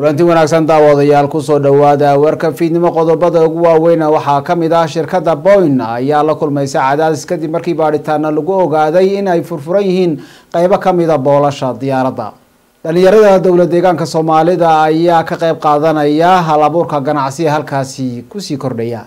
kulanti wanaagsan daawadayaal kusoo dhawaada warka fiidnimo qodobada ugu waaweyna waxaa kamid ah shirkada boyn ayaa la kulmaysa cadaadis kadib markii baadhitaana lagu ogaaday in ay furfuran yihiin qeybo kamida boolasha diyaaradda dhalinyarada dowla deegaanka soomaalida ayaa ka qeyb qaadanaya hal abuurka ganacsiga halkaasi kusii kordhaya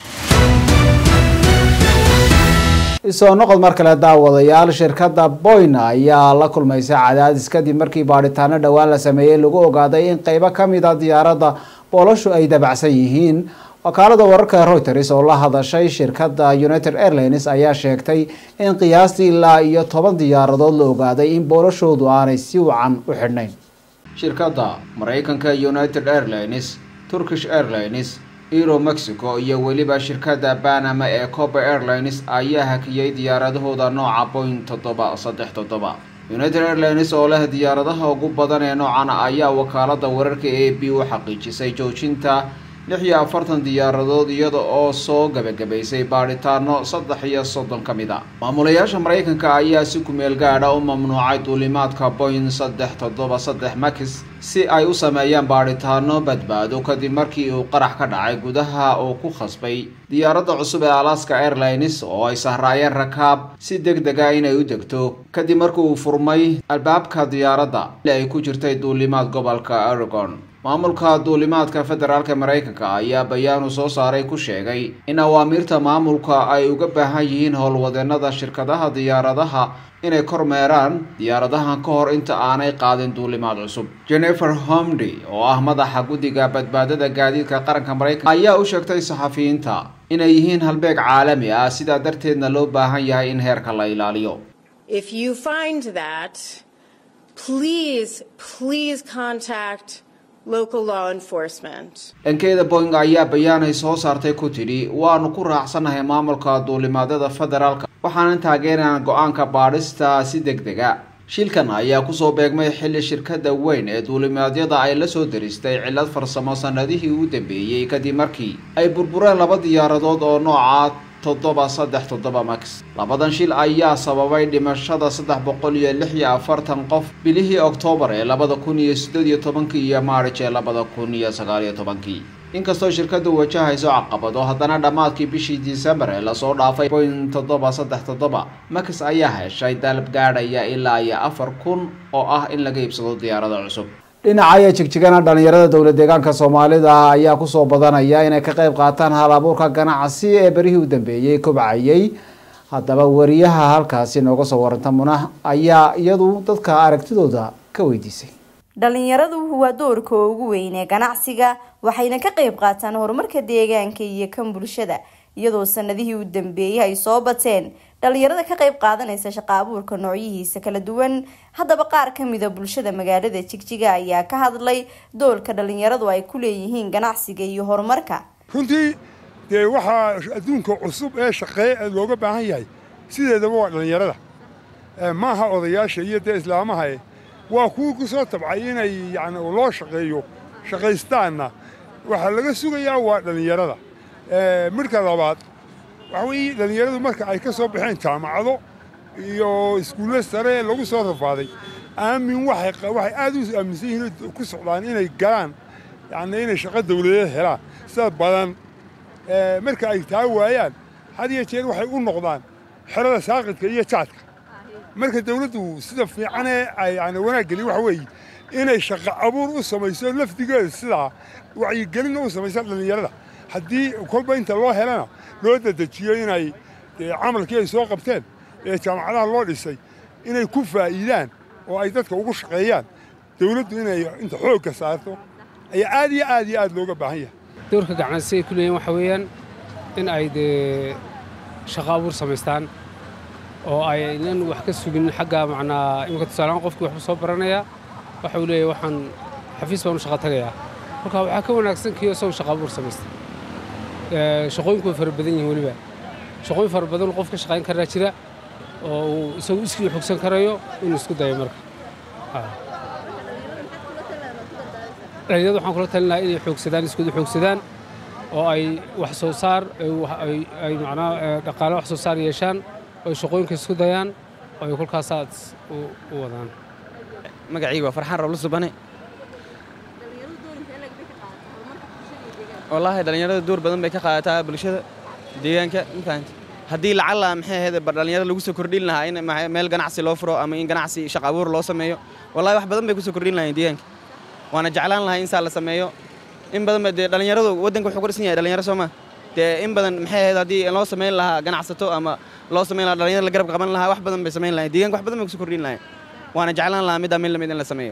isoo noqod mar kale daawadayaal shirkada boyn ayaa la kulmaysa cadaadis kadib markii baadhitaano dhowaan la sameeyey lagu ogaaday in qeybo kamid a diyaaradda boolashu ay dabacsan yihiin wakaalada wararka reuters oo la hadashay shirkada united airlines ayaa sheegtay in qiyaastii ilaa iyo toban diyaaradood la ogaaday in boolashoodu aanay si wacan u xidhnayn shirkada mareykanka united airlines turkish airlines euro mexico iyo weliba shirkada banama ee cober airlines ayaa hakiyey diyaaradahooda nooca boing toddoba saddex toddoba united airlines oo leh diyaaradaha ugu badan ee noocan ayaa wakaalada wararka a b u xaqiijisay joojinta lix iyo afartan diyaaradood iyada oo soo gabagabaysay baadhitaano saddex iyo soddon ka mid a maamulayaasha mareykanka ayaa si kumeel gaadha u mamnuucay duulimaadka boing saddex toddoba saddex max si ay u sameeyaan baadhitaano badbaado kadib markii uu qarax ka dhacay gudaha uu ku khasbay diyaaradda cusub ee alaska airlines oo ay sahraayeen rakaab si deg dega inay u degto kadib markii uu furmay albaabka diyaaradda ay ku jirtay duulimaad gobolka oregon maamulka duulimaadka federaalk mareykanka ayaa bayaanu soo saaray ku sheegay in awaamiirta maamulka ay uga baahan yihiin howlwadeenada shirkadaha diyaaradaha inay kormeeraan diyaaradahan ka hor inta aanay qaadin duulimaad cusub jennifer homdy oo ah madaxa guddiga badbaadada gaadiidka qaranka mareykanka ayaa u sheegtay saxafiyiinta inay yihiin halbeeg caalami ah sidaa darteedna loo baahan yahay in heerka la ilaaliyo dhankeeda boing ayaa bayaanay soo saartay ku tidhi waanu ku raacsanahay maamulka duulimaadyada federaalka waxaanan taageerana go-aanka baadhista si deg dega shilkan ayaa kusoo beegmay xilli shirkada weyn ee duulimaadyada ay la soo daristay cillad farsamo sanadihii u dambeeyey kadib markii ay burbureen laba diyaaradood oo nooca toddoba saddex toddoba max labadan shil ayaa sababay dhimashada saddex boqol iyo lix iyo afartan qof bilihii oktoobar ee labada kun iyo siddeed iyo tobankii iyo maarij ee labada kun iyo sagaal iyo tobankii inkastoo shirkadu wajahayso caqabado haddana dhammaadkii bishii disembar ee lasoo dhaafay boing toddoba saddex toddoba max ayaa heshay dalab gaadhaya ilaa iyo afar kun oo ah in laga iibsado diyaarada cusub dhinacaya jigjigana dhalinyarada dowla deegaanka soomaalida ayaa kusoo badanaya inay ka qeyb qaataan hal abuurka ganacsi ee berihii u dambeeyey kobcayay haddaba wariyaha halkaasi nooga soo waranta munah ayaa iyadu dadka aragtidooda ka weydiisay dhalinyaradu waa doorka ugu weyn ee ganacsiga waxayna ka qeyb qaataan horumarka deegaanka iyo kan bulshada iyadoo sanadihii u dambeeyay ay soo bateen dhalinyarada ka qeyb qaadanaysa shaqa abuurka noocyihiisa kala duwan haddaba qaar kamida bulshada magaalada jigjiga ayaa ka hadlay doolka dhalinyaradu ay ku leeyihiin ganacsiga iyo horumarka runtii dee waxaa adduunka cusub ee shaqeeye looga baahan yahay sideedaba waa dhallinyarada maaha odayaasha iyo dee islaamahae waa kuwii ku soo tabcay inay yani loo shaqeeyo shaqaystaanna waxaa laga sugayaa waa dhallinyarada midhka labaad waxa weeye dhallinyaradu marka ay ka soo baxeen jaamacado iyo iskuulle sare lagu soo rafaaday aamin waxay aad u aaminsan yihiin ku socdaan inay galaan yani inay shaqo dawladeed helaan sida badan marka ay taa waayaan had iyo jeer waxay u noqdaan xerada saaqidka iyo jaadka marka dawladdu sida fiicanee yani wanaag geliy waxa weeye inay shaqo abuur u samayso lafdigeeda sidaa wacyigelinna u samaysa dhallinyarada haddii kolba inta loo helana loo dadejiyo inay camalkii ay soo qabteen ee jaamacadaha loo dhisay inay ku faa'iidaan oo ay dadka ugu shaqeeyaan dawladdu inay inta xoogka saarto ayaa aad iyo aad iyo aad looga baahan yahay doorka ganacsi ay ku leeyihin waxa weeyaan in ay dee shaqo abuur samaystaan oo aynan wax ka sugin xagga macnaa imika tusaalehaan qofkii waxbuu soo baranayaa waxa uu leeyahay waxaan xafiis baan u shaqo tagayaa marka waxaa ka wanaagsan kiyo isagu shaqo abuur samaystay shaqooyinku way fara badan yihiin weliba shaqooyin fara badan qof ka shaqayn karaa jira oo uu isagu iskii xogsan karayo inuu isku dayo marka dhalinyarada waxaan kula talinahaa inay xoogsadaan iskudu xoogsadaan oo ay wax soo saar ay macnaa dhaqaale wax soo saar yeeshaan oo ay shaqooyinka isku dayaan oo ay kolkaasaad u wadaan magacayga waa farxaan rabla subane wallaahi dhallinyarada door badan bay ka qaadataa bulshada deegaanka mafahanta haddii lacala maxay ahayd dhallinyarada lagu soo kordhin lahaa in meel ganacsi loo furo ama in ganacsi shaqo abuur loo sameeyo wallahi wax badan bay kusoo kordhin lahayn deegaanka waana jeclaan lahaa in saa la sameeyo in badan ba dee dhallinyaradu waddanka wuxuu ku dhisan yahay dhallinyaro sooma dee in badan maxay ahayd haddii loo samayn lahaa ganacsato ama loo samayn lahaa dhallinyarada la garab qaban lahaa wax badan bay samayn lahayn deegaanka wax badan bay kusoo kordhin lahayn waana jeclaan lahaa middaa mid lamid in la sameeyo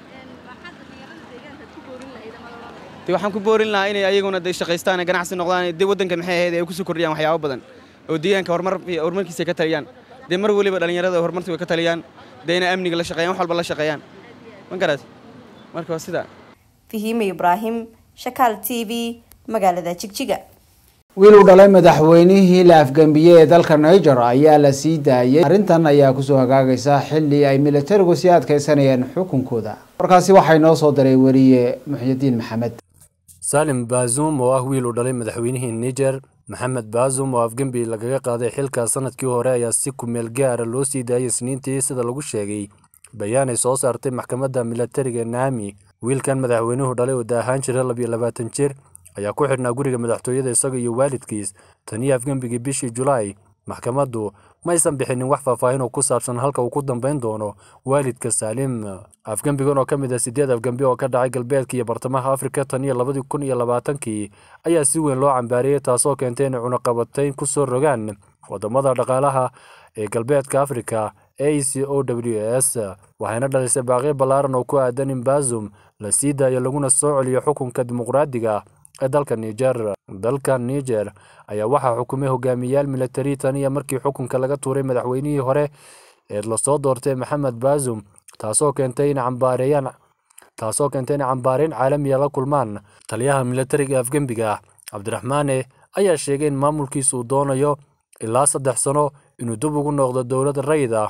de waxaan ku boorin lahaa inay ayaguna de shaqaystaan ee ganacsi noqdaan de waddanka maxay ahayd ay kusoo kordhiyaan waxyaabo badan oo deegaanka horumar horumarkiisa ka taliyaan dee mar weliba dhallinyarada horumarta way ka taliyaan dee inay amniga la shaqeeyaan wax walba la shaqeeyaan ma garat marka waa sidaa fahiime ibraahim shakaal t v magaalada jigjiga wiil u dhalay madaxweynihii la afgambiyey ee dalka niger ayaa la sii daayay arrintan ayaa kusoo hagaagaysa xilli ay militarigu sii adkeysanayeen xukunkooda warkaasi waxay noo soo diray weriye muxyidiin maxamed salim baazum oo ah wiil u dhalay madaxweynihii niger maxamed baazum oo afgembi lagaga qaaday xilka sanadkii hore ayaa si kumeel gaara loo sii daayay isniintii sida lagu sheegay bayaan ay soo saartay maxkamadda militariga naami wiilkan madaxweynuhu dhalay oo daahaan jira labiyo labaatan jir ayaa ku xidhnaa guriga madaxtooyada isaga iyo waalidkiis taniyo afgembigii bishii julaay maxkamaddu maysan bixinin wax faahfaahin oo ku saabsan halka uu ku dambayn doono waalidka saalim afgembigan oo ka mid ah sideed afgembi oo ka dhacay galbeedka iyo bartamaha afrika tan iyo labadii kun iyo labaatankii ayaa si weyn loo cambaariyey taasoo keentay inay cunaqabatayn ku soo rogaan wadamada dhaqaalaha ee galbeedka afrika a c o w s waxayna dhalisay baaqyo ballaaran oo ku aadan in baazum la sii daayo laguna soo celiyo xukunka dimuqraadiga ee dalka niger dalka niger ayaa waxaa xukumay hogaamiyayaal militari tan iyo markii xukunka laga tuuray madaxweynihii hore ee lasoo doortay maxamed baazum taasoo keentay in cambaareeyaan taasoo keentay in cambaareyn caalamiya la kulmaan taliyaha militariga afgembiga cabdiraxmaane ayaa sheegay in maamulkiisa uu doonayo ilaa saddex sano inuu dib ugu noqdo dowlad rayid ah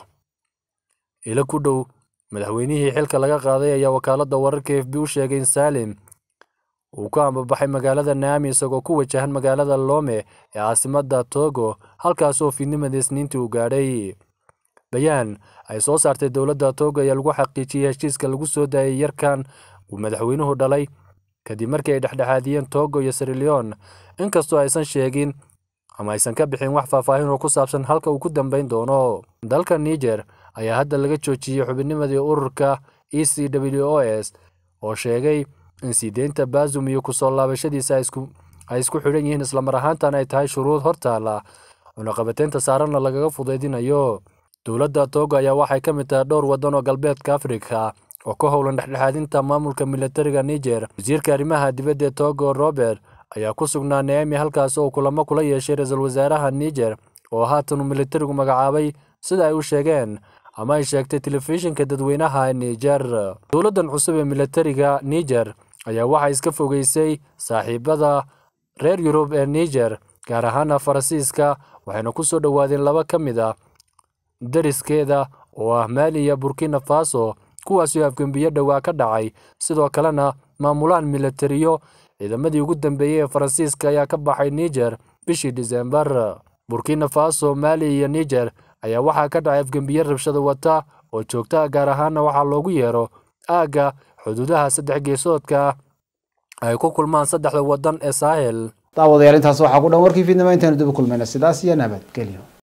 ilo ku dhow madaxweynihii xilka laga qaaday ayaa wakaaladda wararka f b u sheegay in saalim uu ku ambabaxay magaalada naami isagoo ku wajahan magaalada lome ee caasimadda togo halkaasoo fiidnimadii isniintii uu gaadhay bayaan ay soo saartay dowladda togo ayaa lagu xaqiijiyey heshiiska lagu soo daayay yarkan uu madaxweynuhu dhalay kadib markii ay dhexdhexaadiyeen togo iyo sirilion inkastoo aysan sheegin ama aysan ka bixin wax faahfaahin oo ku saabsan halka uu ku dambayn doono dalka niger ayaa hadda laga joojiyey xubinnimadii ururka e c w o s oo sheegay in sii deynta baazum iyo kusoo laabashadiisa ay isku xidhan yihiin islamar ahaantan ay tahay shuruud hortaala cunaqabateynta saaranna lagaga fudaydinayo dowladda togo ayaa waxay ka mid tahay dhowr waddan oo galbeedka afrika oo ka howlan dhexdhexaadinta maamulka militariga niger wasiirka arrimaha dibadda togo robert ayaa ku sugnaa naami halkaas oo kulamo kula yeeshay ra-iisul wasaaraha niger oo haatan uu militarigu magacaabay sida ay u sheegeen ama ay sheegtay telefishinka dadweynaha niger dowladdan cusub ee militariga niger ayaa waxay iska fogeysay saaxiibada reer yurub ee niger gaar ahaana faransiiska waxayna ku soo dhowaadeen laba ka mid a dariskeeda oo ah maali iyo burkina faso kuwaasoo afgembiyo dhowaa ka dhacay sidoo kalena maamulaan militariyo ciidamadii ugu dambeeyey ee faransiiska ayaa ka baxay niger bishii disembar burkina faso maali iyo niger ayaa waxaa ka dhacay afgembiye rabshada wata oo joogta gaar ahaana waxaa loogu yeero aagga xuduudaha saddex geesoodka ay ku kulmaan saddexda waddan ee saahel daawadayaal intaas waxaa ku dhan warkii fiidnimo intaynu dib u kulmayna sidaas iyo nabadgelyo